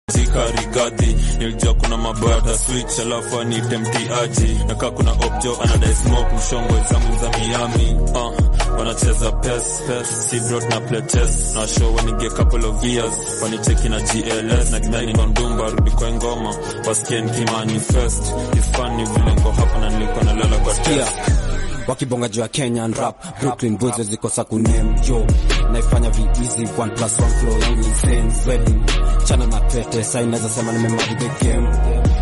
zika rigadhi nilijua kuna mabata switch alafu anite mtiaji nakaa kuna objo anadai smoke mshongo zangu za miami uh, wanacheza pes pes si bro na play chess na show wanige couple of years wanicheki na gls na kidani kondumba rudi kwa ngoma wasikie nikimanifest ifani vile ngo hapa na nilikuwa nalala kwa Sikia, test wakibonga juu ya Kenyan rap Brooklyn Bulls zikosa kunem yo naifanya vi easy one plus one flow yangu insane wedding chana na pete sai naweza sema nimemali the game